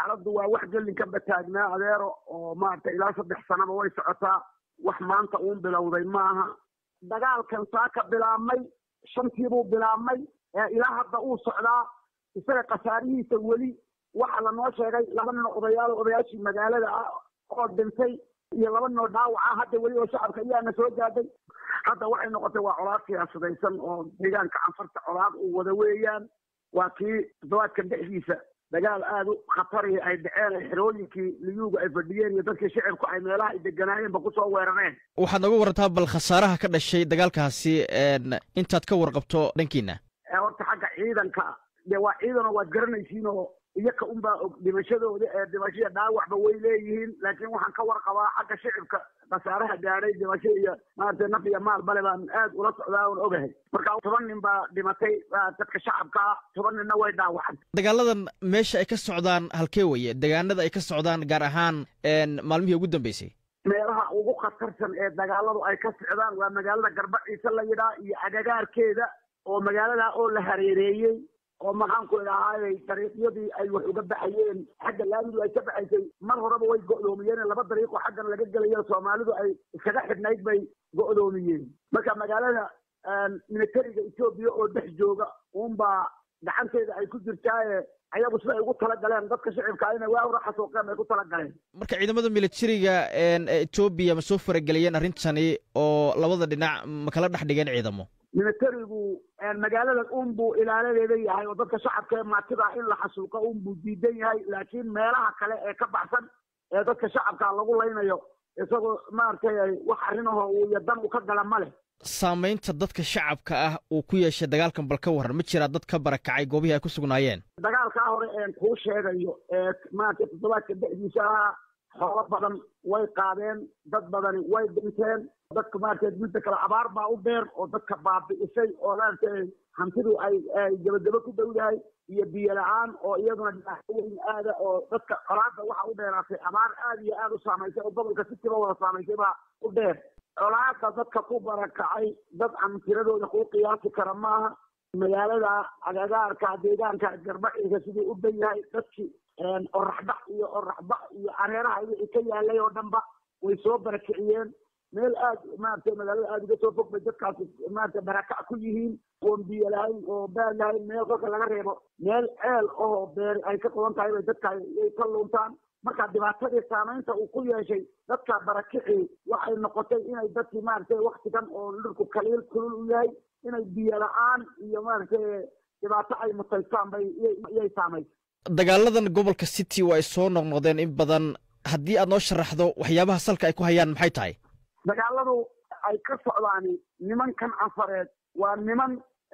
xaaladdu waa wax gelinka bataagnaa adeero oo maaragtay ilaa saddex sanaba way socotaa wax maanta uun bilowday maaha dagaalkan saa ka bilaabmay shantiibuu bilaabmay ilaa hadda uu socdaa isaga khasaarihiisa weli waxaa lanoo sheegay laba nin odayaal odayaashii magaalada ah oo dhintay iyo laba ninoo dhaawaca hadda weli oo shacabka ayaana soo gaadhay hadda waxay noqotay waa colaad siyaasadaysan oo deegaanka canfarta colaad uu wada weeyaan waa kii toddobaadkan dhexdiisa dagaal aada u khatarihi ay dhaceen ay xerooyinkii liyuuga ay fadhiyeen iyo dadkii shicibku ay meelaha ay deganaayeenba kusoo weerareen waxaad nooga warantaa bal khasaaraha ka dhashay dagaalkaasi intaad ka warqabto dhankiina horta xagga ciidanka dee waa ciidanoo waad garanaysiin oo iyaka unbaa og dhimashadooda ee dhimashaya dhaawacba way leeyihiin laakiin waxaan ka warqabaa xagga shicibka khasaaraha gaadhay dhimasho iyo maaragtay naf iyo maal bale baan aad ula socdaa oon ogahay marka toban nin baa dhimatay dadka shacabkaa toban ninna way dhaawacan dagaaladan meesha ay ka socdaan halkee weye degaanada ay ka socdaan gaar ahaan maalmihii ugu dambeysay meelaha ugu khatarsan ee dagaaladu ay ka socdaan waa magaalada garbaciise la yidhaa iyo agagaarkeeda oo magaalada oo la hareereeyey oo maxaanku idhahaayay dariiqyadii ay wax uga baxayeen xagga laamidu ay ka baxaysay mar horeba way go'doomiyeen laba dariiqoo xaggan laga gelayo soomaalidu ay iskaga xidhnayd bay go'doomiyeen marka magaalada militariga etoobiya oo dhex jooga uunbaa gacanteeda ay ku jirtaaye ayagu siday ugu talagaleen dadka shicibka inay waa ura xasuuqeen ay ku talagaleen marka ciidamada militariga etoobiya ma soo farageliyeen arrintani oo labada dhinac ma kala dhex dhigeen ciidamo militarigu magaalada unbuu ilaaladeeda yahay oo dadka shacabka ee maatida in la xasuuqo unbuu diidan yahay laakiin meelaha kale ee ka baxsan ee dadka shacabka lagu laynayo isagoo maaragtay wax arrinahoo uu iyo dan uu ka gala ma leh saamaynta dadka shacabka ah uu ku yeeshay dagaalkan bal ka warran ma jiraa dad ka barakacay goobihii ay ku sugnaayeen dagaalkaa hore een kuu sheegayo ee maaragtay toddobaadka dhexdiisa ahaa xoolo badan way qaadeen dad badani way dhinteen dadka maaragtay midda kale abaar baa u dheer oo dadka baabi'isay oo maaragtay hantidu ay ay gabagabo ku dhowdahay iyo biyo la-aan oo iyaduna dhibaato weyn aada oo dadka colaadda waxa u dheeraatay abaar aada iyo aada u saamaysay oo gobolka sitiba wada saamaysay baa u dheer colaadda dadka ku barakacay dad aan tiradooda kuu qiyaasi kara maaha magaalada agagaarka deegaanka garbaciisa siduu u dhan yahay dadkii oraxbax iyo oraxbax iyo areeraha wixii ka yaalay oo dhanba way soo barakiciyeen meel aad maaragtay magaalada aada uga soo fog bay dadkaasi maaragtay barakac ku yihiin oon biyo lahayn oo baad lahayn meel kolka laga reebo meel ceel oo beer ay ka qodan tahay bay dadka ay ka luuntaan marka dhibaatadii saamaynta uu ku yeeshay dadka barakicii waxay noqotay inay dadkii maaragtay waktigan oo dhirku kaliil kulul u yahay inay biyo la-aan iyo maaragtay dhibaato ay mutaystaan bay iyay saamaysay dagaaladan gobolka city waa ay soo noqnoqdeen in badan haddii aad noo sharaxdo waxyaabaha salka ay ku hayaan maxay tahay dagaaladu ay ka socdaani nimankan canfareed waa niman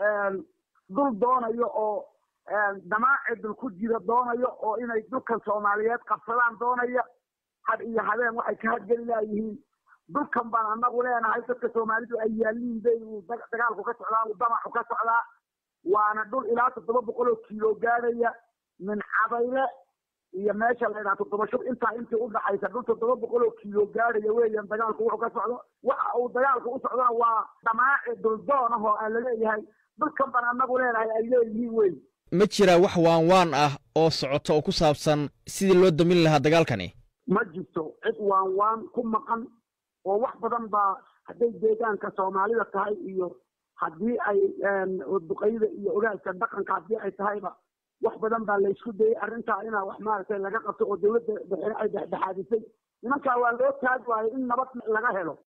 dul doonayo oo damaaci dul ku jira doonayo oo inay dhulkan soomaaliyeed qabsadaan doonaya had iyo habeen waxay ka hadgeli laayihiin dhulkan baan anagu leenahay dadka soomaalidu ay yaaliin bay uu dagaalku ka socdaa uu damacu ka socdaa waana dhul ilaa toddoba boqol oo kiilo gaadhaya min cabayle iyo meesha la yidhaha toddoba shub intaa intii u dhaxaysa dhul toddoba boqol oo kiilo gaadhaya weeyaan dagaalku wuxuu ka socdo waxa uu dagaalku u socdona waa damaaci duldoon ah oo aan laleeyahay dhulkan baan anagu leenahay ay leeyihiin wey ma jiraa wax waan waan ah oo socota oo ku saabsan sidii loo damin lahaa dagaalkani ma jirto cid waan waan ku maqan oo wax badan baa hadday deegaanka soomaalida tahay iyo haddii ay duqayda iyo ogaalka dhaqanka haddii ay tahayba wax badan baa laysku dayay arrintaa inaa wax maaragtay laga qabto oo dawladda dhexe ay dhexdhexaadisay nimankaa waa loo taagi waayo in nabad laga helo